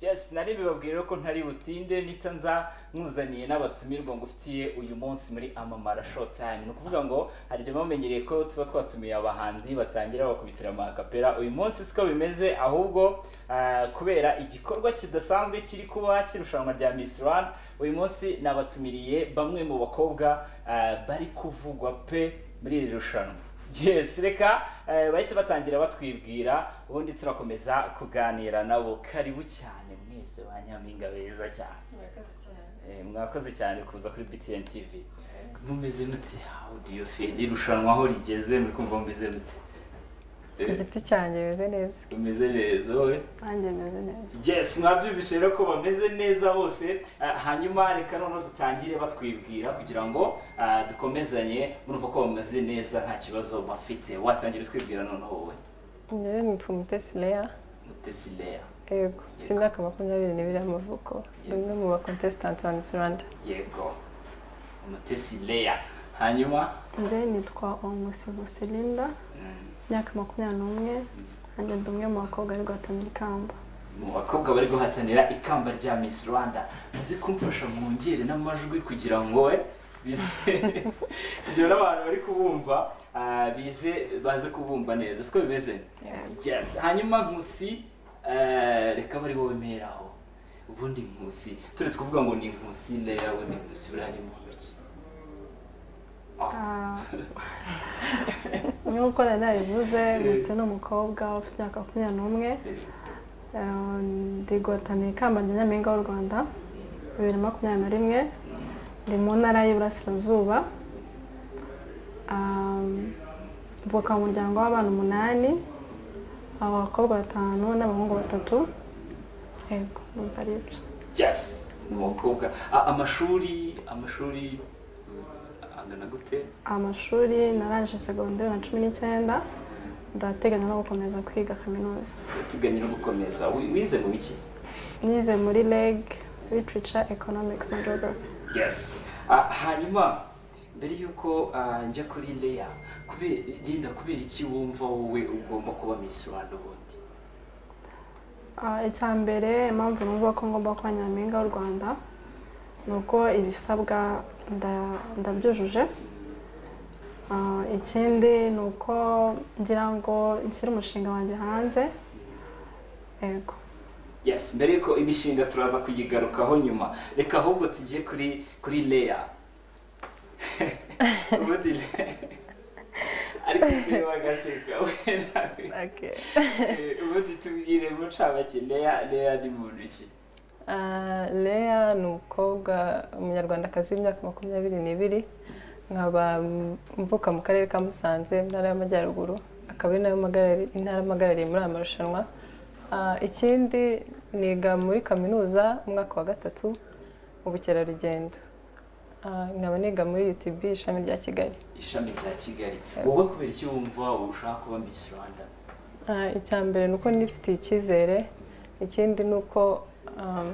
just nari bibabwira ko ntari butinde nita nza nkuzaniye n'abatumirwa ngufitiye uyu munsi muri amamara show time ni ukuvuga ngo hari igihe bamenyereye ko tuba twatumiye abahanzi batangira bakubitira amakapera uyu munsi siko bimeze ahubwo ah, kubera igikorwa kidasanzwe kiri kuba cy'irushanwa rya Miss Rwanda uyu munsi nabatumiriye bamwe mu bakobwa ah, bari kuvugwa pe muri iri rushanwa yes reka eh, bahite batangira batwibwira ubundi turakomeza kuganira nabo karibu cyane mwese ba nyampinga beza cyane murakoze cyane Eh, mwakoze cyane kuza kuri BTN TV mumeze mute how do you feel irushanwa aho rigeze muri kumva mumeze mute ku giti cyanjye bimeze neza umeze neza wowe nanjye meze neza yes mwabyumvise rero ko bameze neza bose Ah, hanyuma reka noneho dutangire batwibwira kugira ngo ah, dukomezanye murumva ko bameze neza nta kibazo bafite watangira utwibwira noneho wowe njyewe nitwa umutesi leya mutesileya yego mfite imyaka makumyabiri n'ibiri y'amavuko ndi umwe mu bakontesitanti ba misi rwanda yego mutesileya hanyuma njye nitwa omusibu selinda mm, imyaka makumyabiri n'umwe nanjye ndi umwe mu bakobwa bari guhatanira ikamba mu bakobwa bari guhatanira ikamba rya Miss Rwanda muze kumfasha mwongere n'amajwi kugira ngo we bize ibyo n'abantu bari kubumva ah, bize baze kubumva neza siko bimeze yes hanyuma nkusi eh, reka bari wowe mperaho ubundi nkusi turetse kuvuga ngo ni nkusi leya we ni nkusi buriya ni muntu ki Ah, nk'uko nari nabivuze gusa ni umukobwa ufite imyaka makumyabiri n'umwe Eh, ndi guhatanira ikamba rya nyampinga w'u rwanda bibiri na makumyabiri na rimwe ndi mu ntara y'iburasirazuba Ah, mvuka mu muryango w'abana umunani abakobwa batanu n'abahungu batatu yego ntabwo ari ibyo yes ni umukobwa Ah, amashuri amashuri mm, angana gute amashuri narangije segonderi na cumi n'icyenda ndateganya no gukomeza kwiga kaminuza uteganya no gukomeza Wi- wize mu biki nize muri reg literature economics na geography yes Ah, hanyuma mbere y'uko ah, njya kuri leya kubera linda kubera iki wumva wowe ugomba kuba miss rwanda ubundi Ah, icya mbere impamvu numva ko ngomba kuba nyampinga w'u rwanda ni uko ibisabwa nda- ndabyujuje Ah, ikindi ni uko ngira ngo nshyire umushinga wanjye hanze yego yes mbere y'uko imishinga turaza kuyigarukaho nyuma reka ahubwo tujye kuri kuri leya ubundi Leah- ariko mbere wagaseka we nawe Eh, ubundi tubwire mucabake leya leya ni muntu ki Ah, leya ni umukobwa umunyarwandakazi w'imyaka makumyabiri n'ibiri nkaba mm, mvuka mu karere ka musanze mu ntara y'amajyaruguru akaba ari nayo magarari- intara mpagarariye muri aya marushanwa Ah, ikindi niga muri kaminuza umwaka wa gatatu ubukerarugendo Ah, nkaba niga muri UTB ishami rya kigali ishami rya kigali wowe kubera icyo wumva ushaka kuba miss rwanda Ah, icya mbere ni uko nifitiye icyizere ikindi ni uko um,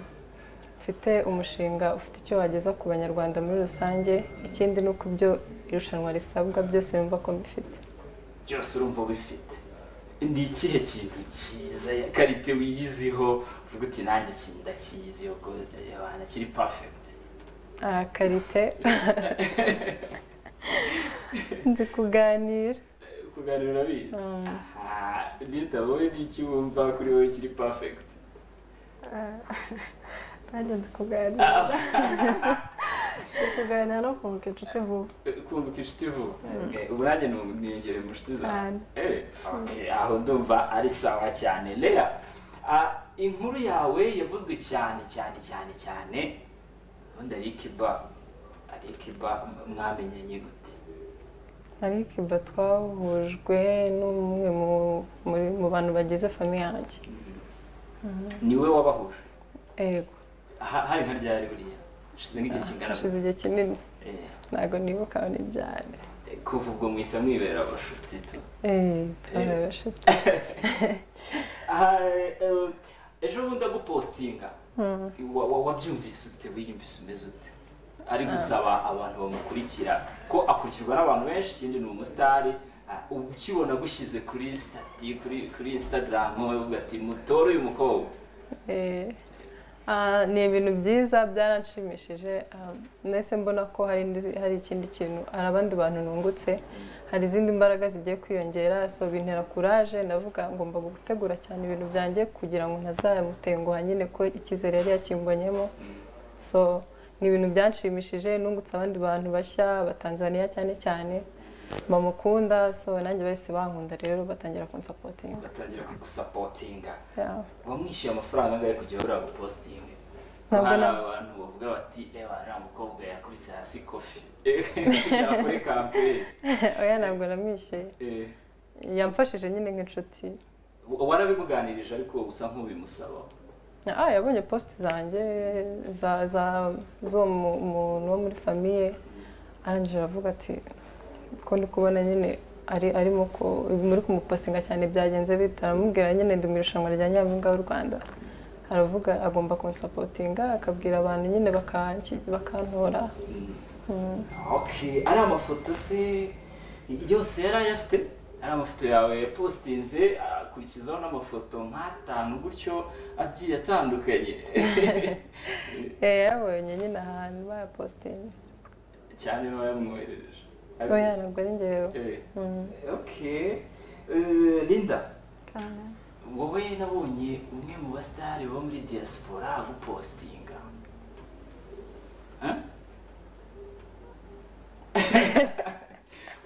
mfite umushinga ufite icyo wageza ku banyarwanda muri rusange ikindi ni uko ibyo irushanwa risabwa byose bumva ko mbifite byose urumva ubifite ni ikihe kintu cyiza karite wiyiziho uvuga uti nanjye ikintu ndakiyiziho ko abana kiri perfect Ah, karite nzi kuganira Eh, kuganira bizi Mm. Aha, Linda wowe ni iki wumva kuri wowe kiri perfect nanjye nzi kuganira Ah, nzi kuganira no kunguka inshuti vuba eh, kumva inshuti vuba Eh, ubu nanjye nu- niyongere mu nshuti zawe cyane Eh, okay, aho ndumva ari sawa cyane lea ah, inkuru yawe yavuzwe cyane cyane cyane cyane ubundi arikiba arikiba mwamenyanye gute ariko iba twahujwe n'umwe mu- muri- mu bantu bagize famiye yanjye niwe wabahuje yego Ha- hari nka ryari buriya ushize nk'igihe kingana gute? hashize igihe kinini Eh, ntabwo nibuka ni ryari eh, kuva ubwo mwita mwibera abashuti tu Eh, twaraye bashize Ah, eh, ejo bundi agupostinga Wa- wa- wabyumvise ute wiyumvise umeze ute ari gusaba abantu bamukurikira ko akurikirwa n'abantu benshi ikindi ni umusitari Ah, ubu ukibona agushyize kuri stati kuri kuri instagram wowe uvuga ati mutore uyu mukobwa Eh, Ah, ni ibintu byiza byaranshimishije ah, nahise mbona ko hari indi- hari ikindi kintu hari abandi bantu nungutse hari izindi mbaraga zigiye kwiyongera so bintera kuraje ndavuga ngomba gutegura cyane ibintu byanjye kugira ngo ntazamutenguha nyine ko icyizere yari yakimbonyemo so ni ibintu byanshimishije nungutse abandi bantu bashya abatanzaniya cyane cyane bamukunda so nanjye bahise bankunda rero batangira kunsapotinga batangira kugusapotinga Yeah. wamwishyuye amafaranga angahe kugira ubura gupositinga Ntabwo hari na- abantu bavuga bati reba nta mukobwa yakubise hasi kofi yakore kampeyini oya ntabwo namwishyuye Eh, yamfashije nyine nk'inshuti warabimuganirije ariko usa nk'ubimusaba ah yabonye posite zanjye za za z'uwo mu- muntu wo muri famiye arangije aravuga ati ko ndi kubona nyine ari arimo ko muri kumupositinga cyane byagenze bite aramubwira nyine ndi mu irushanwa rya nyampinga w'u rwanda aravuga agomba kunsapotinga akabwira abantu nyine bakanki- bakantora Okay, ari amafoto se yose yari ayafite ari amafoto yawe yapositinze akurikizaho n'amafoto nk'atanu gutyo agiye atandukanye Eh, yabonye nyine ahantu bayapositinga cyane niba yamwoherereje oya ntabwo ari njyewe Eh, Mm. okay Eh, Linda Kandi wowe nabonye umwe mu basitari bo muri diaspora gupositinga Huh?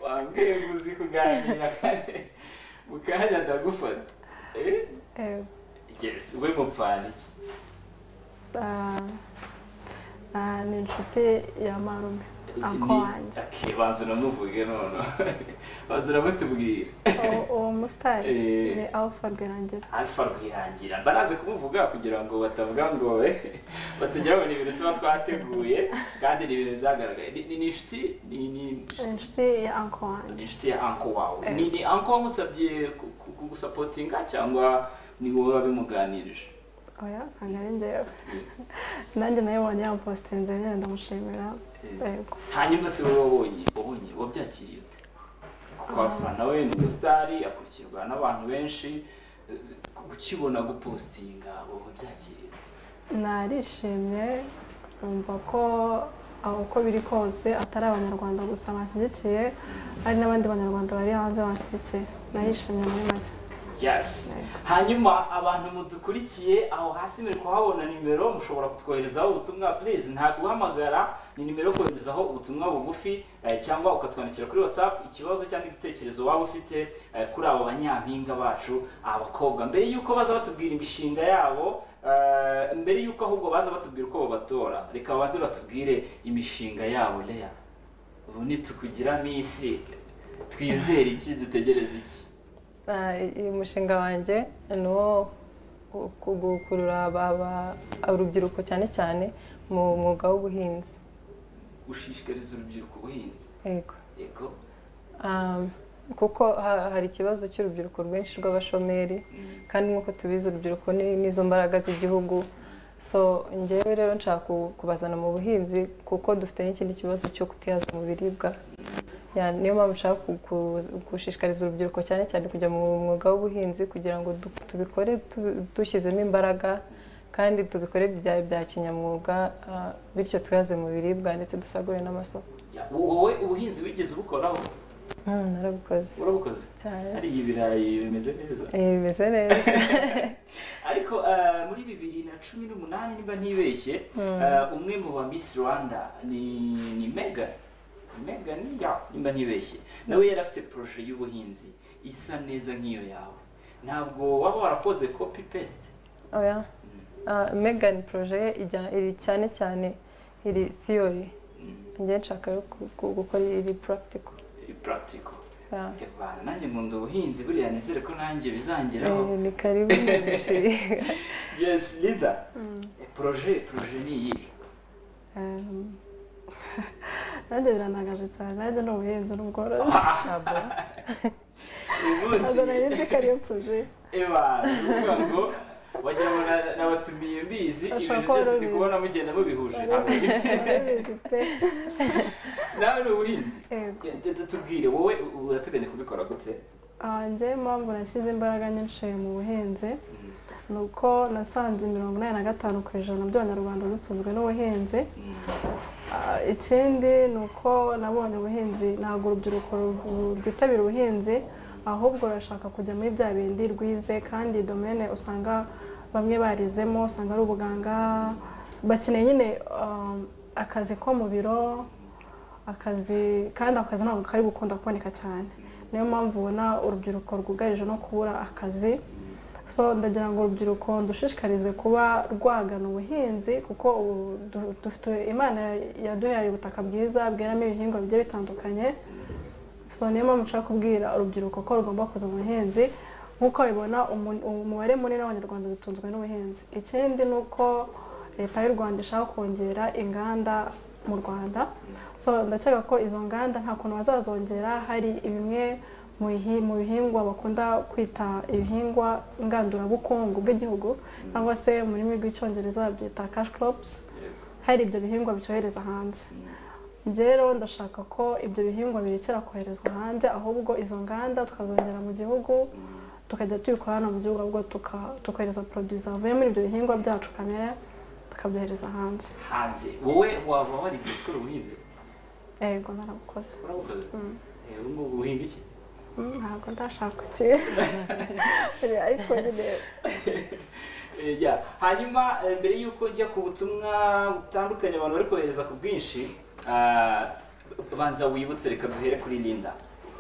wambwiye ngo uzi kuganira mu kanya ndagufata Eh? eh, yes we mupfana iki ah, ah, ni inshuti ya marume ako Ni- wanjye Okay, banza unamuvuge noneho banza uramutubwira Uwo- uwo musitari Eh. ni alpha rwirangira alfa rwirangira baraza kumuvuga kugira ngo batavuga ngo we batajya babona ibintu tuba twateguye kandi ni ibintu byagaragaye Ni- ni ni inshuti ni ni ni inshuti ya anko ni wanjye inshuti ya anko wawe ni ni anko wamusabye ku- ku- kugusapotinga cyangwa ni wowe wabimuganirije oya ntabwo ari njyewe nanjye nayibonye yampositinze nyine ndamushimira yego hanyuma se wowe wabonye wabonye wabyakiriye ute kuko abafana we ni umusitari akurikirwa n'abantu benshi eh, ukibona gupositinga wabyakiriye ute narishimye numva ko aho uko biri kose atari abanyarwanda gusa banshyigikiye hari n'abandi banyarwanda bari hanze banshyigikiye narishimye muri make yes hanyuma abantu mudukurikiye aho hasi muri kuhabona nimero mushobora kutwoherezaho ubutumwa please nta guhamagara ni nimero yo koherezaho ubutumwa bugufi eh, cyangwa ukatwandikira kuri whatsapp ikibazo cyangwa igitekerezo waba ufite eh, kuri abo banyampinga bacu abakobwa mbere y'uko baza batubwira imishinga yabo eh, mbere y'uko ahubwo baza batubwira uko babatora reka baze batubwire imishinga yabo leya ubu ntitukugira minsi twizere iki dutegereze iki Ah, uyu mushinga wanjye ni uwo ku- ku- gukurura aba- aba- urubyiruko cyane cyane mu mwuga w'ubuhinzi gushishikariza urubyiruko ubuhinzi yego yego Ah, kuko ha- hari ikibazo cy'urubyiruko rwinshi rw'abashomeri kandi nk'uko tubizi urubyiruko ni- nizo mbaraga z'igihugu so njyewe rero nshaka ku- kubazana mu buhinzi kuko dufite n'ikindi kibazo cyo kutihaza mu biribwa Ya, niyo mpamvu nshaka ku- ku- gushishikariza urubyiruko cyane cyane kujya mu mwuga w'ubuhinzi kugira ngo du- tubikore tubi- dushyizemo imbaraga kandi tubikore bya bya kinyamwuga ah, bityo twihaze mu biribwa ndetse dusagurire n'amasoko Ya, wowe ubuhinzi wigeze ubukoraho Mm, narabukoze warabukoze cyane hari ibirayi bimeze neza Eh, bimeze neza ariko eh, muri bibiri na cumi n'umunani niba ntibeshye eh, umwe mu ba Miss Rwanda ni ni Megan Megan ya niba ntibeshye nawe yari afite proje y'ubuhinzi isa neza nk'iyo yawe ntabwo waba warakoze copy paste oya megan proje ye ijya- iri cyane cyane iri theory njye nshaka rero ku- ku- gukora iri practical Eh, practical Ya. Eba, nanjye nkunda ubuhinzi buriya nizere ko nanjye bizangeraho Eh, ni karibu mu mishinga yes Linda proje proje ni iyihe Ehm, nanjye birantangaje cyane nanjye ni ubuhinzi n'ubworozi ntabwo ntabwo nari uyu munsi nzi ko ariyo puje eba ni ukuvuga ngo wagira ngo na- nabatumiye mbizi ibintu Bashobora kuba byose ndi babizi. kubona mugenda mubihuje hamwe barabizi pe nawe ni ubuhinzi yego Ya, tutubwire wowe urateganya kubikora gute Ah, njyewe impamvu nashyize imbaraga nyinshi mu buhinzi Mm. ni uko nasanze mirongo inani na gatanu ku ijana by'abanyarwanda dutunzwe n'ubuhinzi Ah, ikindi ni uko nabonye ubuhinzi ntabwo urubyiruko ru- rwitabira ubuhinzi ahubwo rurashaka kujya muri bya bindi rwize kandi domene usanga bamwe barizemo usanga ari ubuganga bakeneye nyine ah, akazi ko mu biro akazi kandi ako kazi ntabwo kari gukunda kuboneka cyane niyo mpamvu ubona urubyiruko rwugarije no kubura akazi so ndagira ngo urubyiruko ndushishikarize kuba rwagana ubuhinzi kuko ubu du- dufite imana yaduhaye ubutaka bwiza bweramo ibihingwa bigiye bitandukanye so niyo mpamvu nshaka kubwira urubyiruko ko rugomba kuza mu buhinzi nk'uko bibona umu- umubare munini w'abanyarwanda dutunzwe n'ubuhinzi ikindi ni uko leta y'u rwanda ishaka kongera inganda mu rwanda so ndakeka ko izo nganda nta kuntu bazazongera hari bimwe mu bihi- mu bihingwa bakunda kwita ibihingwa ngandurabukungu bw'igihugu cyangwa se mu rurimi rw'icyongereza babyita cash crops hari ibyo bihingwa bicyohereza hanze rero ndashaka ko ibyo bihingwa birekera koherezwa hanze ahubwo izo nganda tukazongera mu gihugu tukajya tubikora hano mu gihugu ahubwo tuka- tukohereza poroduwi zavuye muri ibyo bihingwa byacu kamere tukabyohereza hanze hanze wowe waba warigeze ukora ubuhinzi yego narabukoze urabukoze Eh, ubu ngubu uhinga iki Mm, ntabwo ndashaka kuki ariko nyine Eh, yeah. hanyuma eh, mbere y'uko njya ku butumwa butandukanye abantu bari kohereza ku bwinshi ah, banza wibutse reka duhere kuri linda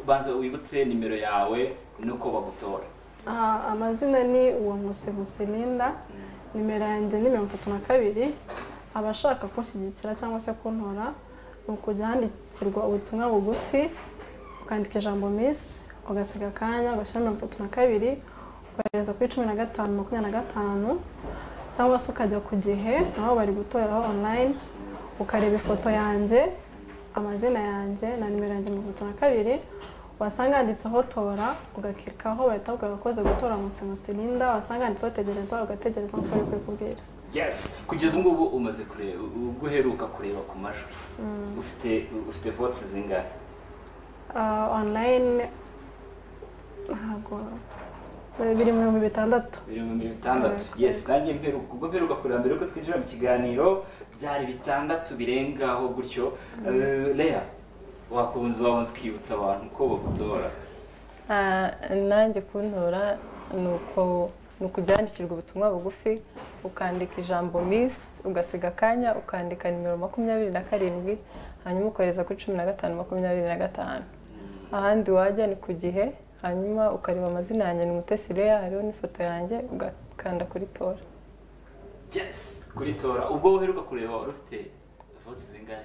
banza wibutse nimero yawe nuko bagutora Ah, amazina ni uwo Nkusi Nkusi Linda nimero yanjye ni mirongo itatu na kabiri abashaka kunshyigikira cyangwa se kuntora ni ukujya handikirwa ubutumwa bugufi ukandika ijambo misi ugasiga akanya ugashyira mirongo itatu na kabiri ukohereza kuri cumi na gatanu makumyabiri na gatanu cyangwa se ukajya ku gihe naho bari gutoreraho online ukareba ifoto yanjye amazina yanjye na nimero yanjye mirongo itatu na kabiri wasanga handitseho tora ugakirikaho bahita bakubwira ko ukoze gutora munsi munsi Linda wasanga handitseho tegereza ugategereza nk'uko bari kubikubwira yes kugeza ubu ngubu umaze kureba ubwo uheruka kureba ku majwi ufite ufite votes zingahe Ah, online ntabwo biri mu bihumbi bitandatu biri mu mirongo itandatu Yego. yes nanjye mperuka ubwo mperuka kureba mbere yuko twinjira mu kiganiro byari bitandatu birengaho gutyo Eh, Leah wakunze wabanza ukibutsa abantu ko bagutora Ah, nanjye kuntora ni uko ni ukujyandikirwa ubutumwa bugufi ukandika ijambo misi ugasiga akanya ukandika nimero makumyabiri na karindwi hanyuma ukohereza kuri cumi na gatanu makumyabiri na gatanu ahandi wajya ni ku gihe hanyuma ukareba amazina yanjye ni umutesi leya hariho n'ifoto yanjye ugakanda kuri tora yes kuri tora ubwo uheruka kureba wari ufite votes zingahe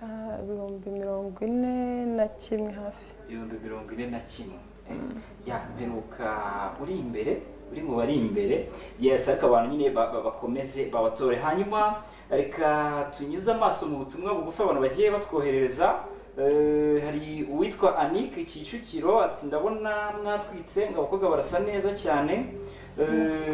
Ah, ibihumbi mirongo ine na kimwe hafi ibihumbi mirongo ine na kimwe ya mperuka uri imbere uri mu bari imbere yes ariko abantu nyine ba- ba- bakomeze babatore hanyuma reka tunyuze amaso mu butumwa bugufi abantu bagiye batwoherereza Eh, hari uwitwa anike kicukiro ati ndabona mwatwitse ngo abakobwa barasa neza cyane Eh,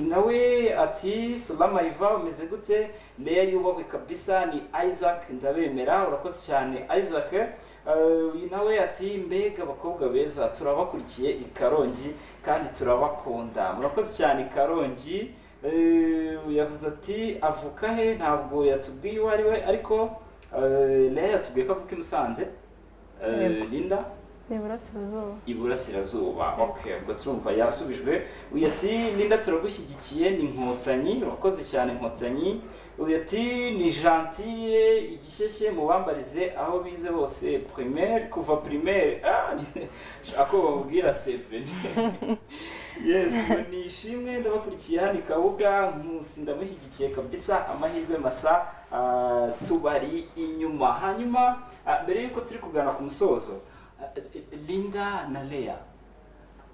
nawe ati salama iva umeze gute leya yubahwe kabisa ni isaac ndabemera urakoze cyane isaac Eh, uyu nawe ati mbega abakobwa beza turabakurikiye i karongi kandi turabakunda murakoze cyane i karongi Eh, yavuze ati avuka he ntabwo yatubwiye uwo ari we ariko eh, leya yatubwiye ko avuka i musanze Eh, Yego. linda ni iburasirazuba iburasirazuba okay ubwo turumva yasubijwe uyu ati linda turagushyigikiye ni inkotanyi urakoze cyane inkotanyi uyu ati ni gentille igishyeshye mubambarize aho bize hose primaire kuva primaire ah shaka ko bamubwira seveni yes ngo ni ishimwe ndabakurikiye hano i kabuga nkusi ndamushyigikiye kabisa amahirwe masa ah, tubari inyuma hanyuma ah, mbere y'uko turi kugana ku musozo Linda na Leya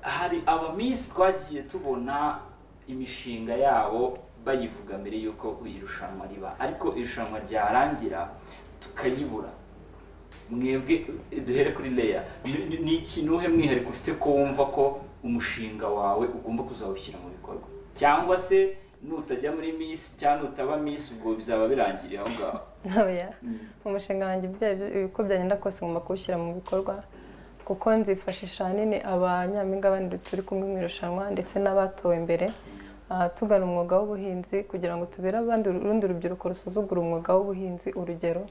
hari abamisi twagiye tubona imishinga yabo bayivuga mbere y'uko irushanwa riba ariko irushanwa ryarangira tukayibura mwebwe duhere kuri Leya Ni- ni- ni iki nuhe mwihariko ufite ko wumva ko umushinga wawe ugomba kuzawushyira mu bikorwa cyangwa se nutajya muri misi cyangwa nutaba misi ubwo bizaba birangiriye aho ngaho oya umushinga wanjye ibyo ari byo- uko byagenda kose ngomba kuwushyira mu bikorwa kuko nzifashisha ahanini abanyampinga bandi turi kumwe mu irushanwa ndetse n'abatowe imbere ah, tugana umwuga w'ubuhinzi kugira ngo tubere abandi urundi rubyiruko rusuzugura umwuga w'ubuhinzi urugero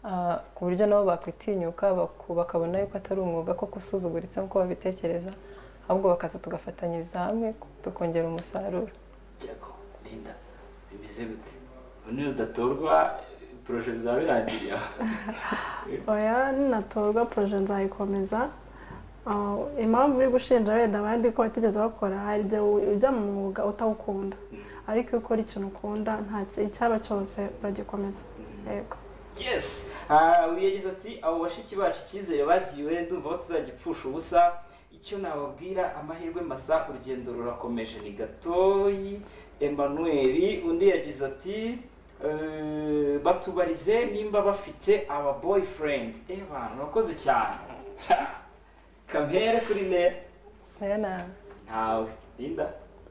ah, ku buryo nabo bakwitinyuka baku- bakabona yuko atari umwuga koko usuzuguritse nk'uko babitekereza ahubwo bakaza tugafatanyiriza hamwe tukongera umusaruro Jago Linda bimeze gute ubu niyo udatorwa poroje bizaba birangiriye aho oya ninatorwa poroje nzayikomeza Ah, impamvu uri gushinja wenda abandi ko batigeze bakora hari igihe u- ujya mu mwuga utawukunda ariko iyo ukora ikintu ukunda nta ki- icyaba cyose uragikomeza yego yes Ah, uyu yagize ati abo bashiki bacu icyizere bagiriwe ndumva ko tuzagipfusha ubusa icyo nababwira amahirwe masa urugendo rurakomeje ni gatoyi emmanuel undi yagize ati "Eh, batubarize nimba bafite aba boyfriend eba murakoze cyane kampere kuri nera rero na- ntawe linda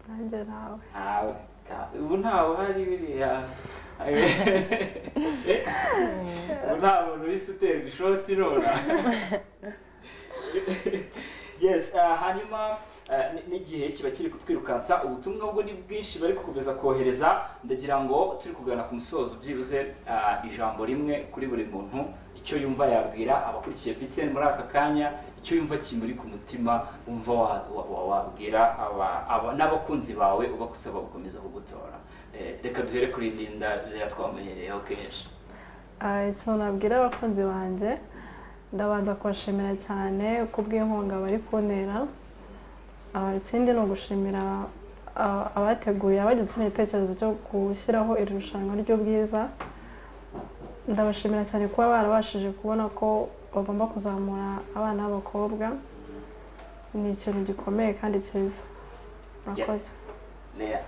nanjye nawe ntawe ntawe. ubu ntawe uhari biriya ubu nta muntu uhise uterwa ishoti nona yes ah, hanyuma ah, ni- n'igihe kiba kiri kutwirukansa ubutumwa bwo ni bwinshi bari gukomeza kohereza ndagira ngo turi kugana ku musozo byibuze ah, ijambo rimwe kuri buri muntu icyo yumva yabwira abakurikiye BTN muri aka kanya icyo yumva kimuri ku mutima wumva wa- wa- wa- wabwira aba- aba- n'abakunzi bawe uba kusaba gukomeza kugutora Eh, reka duhere kuri linda rero twamuhereyeho kenshi Ah, ikintu nabwira abakunzi banjye ndabanza kubashimira cyane kubw'inkunga bari kuntera Ah, ikindi ni ugushimira ah, abateguye abagize kino gitekerezo cyo gushyiraho iri rushanwa ry'ubwiza ndabashimira cyane kuba barabashije kubona ko bagomba kuzamura abana b'abakobwa ni ikintu gikomeye kandi cyiza murakoze Lea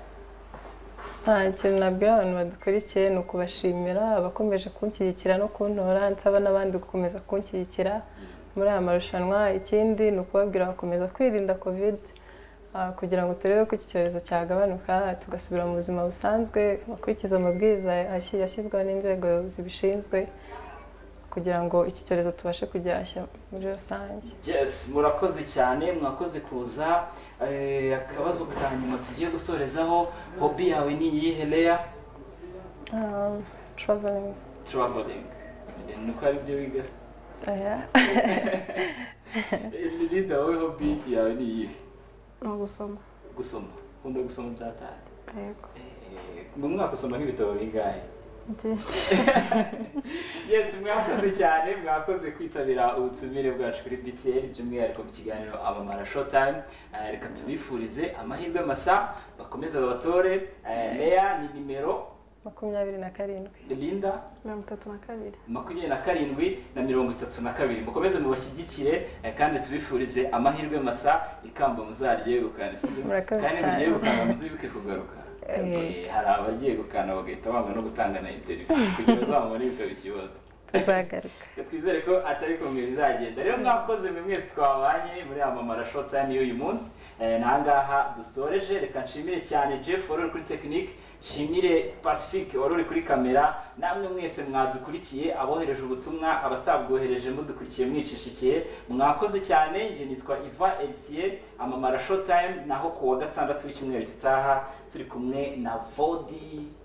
nta kintu nabwira abantu badukurikiye ni ukubashimira abakomeje kunshyigikira no kuntora nsaba n'abandi gukomeza kunshyigikira muri aya marushanwa ikindi ni ukubabwira bakomeza kwirinda kovide ah, kugira ngo turebe ko iki cyorezo cyagabanuka tugasubira mu buzima busanzwe bakurikiza amabwiriza yashyi- yashyizweho n'inzego zibishinzwe kugira ngo iki cyorezo tubashe kugihashya muri rusange yes murakoze cyane mwakoze kuza Eh, akabazo ka nyuma tugiye gusorezaho hobi yawe ni iyihe leya Ah, traveling traveling Eh, nuko ari byo wiga aya Eh, linda wowe hobi yawe ni iyihe ni ugusoma gusoma ukunda gusoma byataye yego mu mwaka usoma nk'ibitabo bingahe byinshi yes mwakoze cyane mwakoze kwitabira ubutumire bwacu kuri btl by'umwihariko mu kiganiro abamara showtime Eh, reka tubifurize amahirwe masa bakomeze babatore Eh, leya ni nimero makumyabiri na karindwi linda mirongo itatu na kabiri makumyabiri na karindwi na mirongo itatu na kabiri mukomeze mubashyigikire eh, kandi tubifurize amahirwe masa ikamba muzarye gukana Murakoze kandi cyane. mugiye gukana muzibuke kugaruka Eh, hari abagiye gukana bagahita banga no gutanga na interview kugira uzamubone bikaba ikibazo tuzagaruka Reka twizere ko atari kumwe bizagenda rero mwakoze mwe mwese twabanye muri amamara short time y'uyu munsi Eh, n'ahangaha dusoreje reka nshimire cyane jeff wari uri kuri tekinike nshimire pacifique wari uri kuri kamera namwe mwese mwadukurikiye abohereje ubutumwa abatabwohereje mudukurikiye mwicishikiye mwakoze cyane njye nitwa iva elitier amamara short time naho ku wa gatandatu w'icyumweru gitaha turi kumwe na vodi